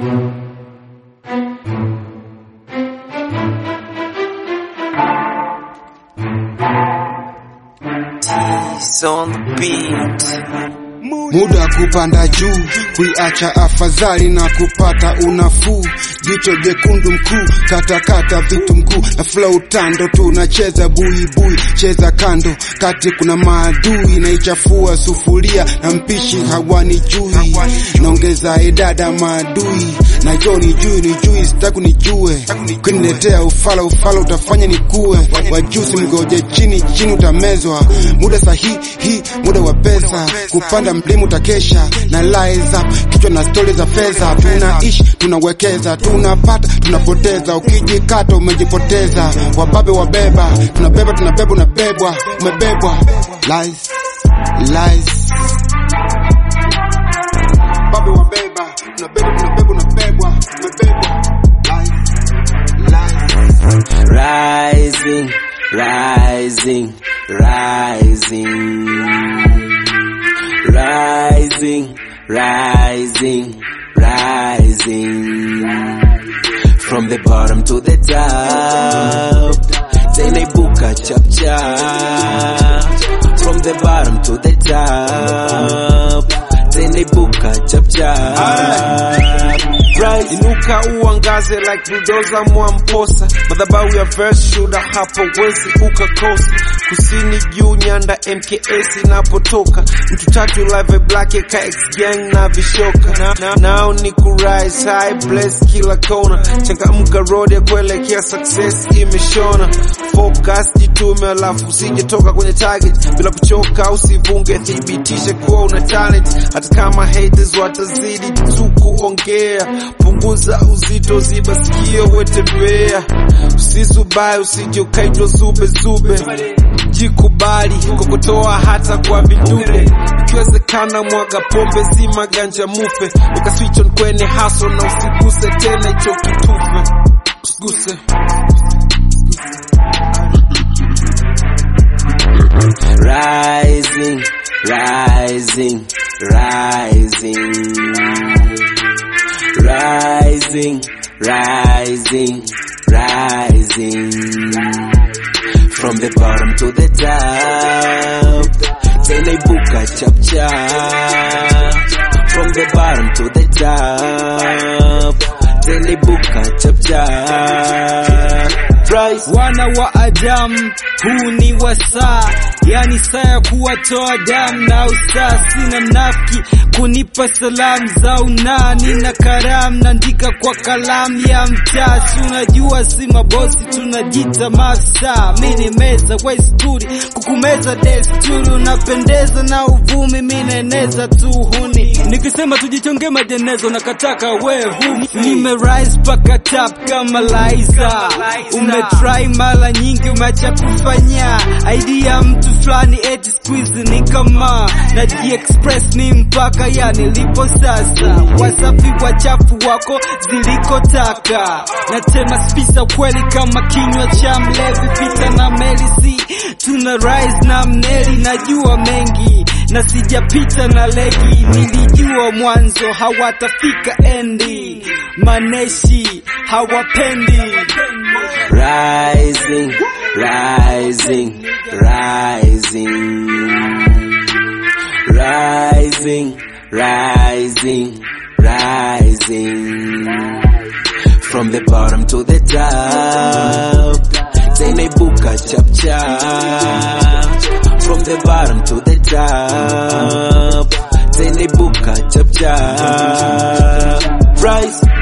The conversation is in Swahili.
He's on the beat. muda kupanda juu, kuiacha afadhali na kupata unafuu. Jicho jekundu mkuu, katakata vitu mkuu na flow tando, tunacheza buibui, cheza kando, kati kuna maadui, naichafua sufuria na mpishi hawani jui, naongeza idada maadui na jo ni jui ni jui, sitaku nijue, kuniletea ufala ufala, utafanya nikue, wajusi mgoje chini chini, utamezwa. Muda sahihi, muda wa pesa, kupanda mlima utakesha na lies up, kichwa na stori za fedha. Tunaishi tunawekeza, tunapata tunapoteza, ukijikata umejipoteza. Wababe wabeba, tunabeba tunabeba, unabebwa umebebwa. Lies, lies. Wababe wabeba, tunabeba tunabeba, unabebwa umebebwa. Lies, lies. Rising, rising, rising. Rising, rising, rising. From the bottom to the top. Zenaibuka chap chap. From the bottom to the top. Zenaibuka chap chap. Rise, inuka uangaze like bulldozer mwamposa madhabahu ya verse shuda hapo wezi ukakosa kusini juu nyanda mks inapotoka mtu tatu live black ka x gang na vishoka na, na, nao ni kurise high bless kila kona changamka road ya kuelekea success imeshona focus jitume alafu usijetoka kwenye target bila kuchoka usivunge thibitishe kuwa una talent hata kama haters watazidi tu kuongea punguza uzito ziba sikio wetembea usizubae usije ukaitwa zube zube jikubali kokotoa hata kwa vidude ikiwezekana mwaga pombe zima ganja mufe ukaswitch on kwenye haso na usiguse tena hicho kitufe usiguse rising rising rising rising, rising, rising. From the bottom to the top, Zenaibuka chap chap. From the bottom to the top, Zenaibuka chap chap. Rise. wana wa Adamu, huu ni wasaa, yani saa ya kuwatoa damu na usaa. Sina mnafiki kunipa salamu za unani na karamu, naandika kwa kalamu ya mtaa. Si unajua si mabosi, tunajita mafsa. Mi ni meza westuri, kukumeza desturi, unapendeza na uvumi, mi naeneza tu huni. Nikisema tujichonge majenezo na kataka we humi, nime rise paka tap kama Liza. Umetry mara nyingi, umeacha kufanya idea mtu fulani, eti squeeze ni kama na express ni mpaka ya nilipo sasa. Wasafi wachafu wako zilikotaka, na tema spisa kweli kama kinywa cha mlevi. Pita na melisi, tuna rise na mneli, najua mengi na sijapita na legi, nilijua mwanzo hawatafika endi, maneshi hawapendi rising, rising, rising, rising, rising, rising. From the bottom to the top, Zenaibuka chap chap. From the bottom to the top, Zenaibuka chap chap. Rise.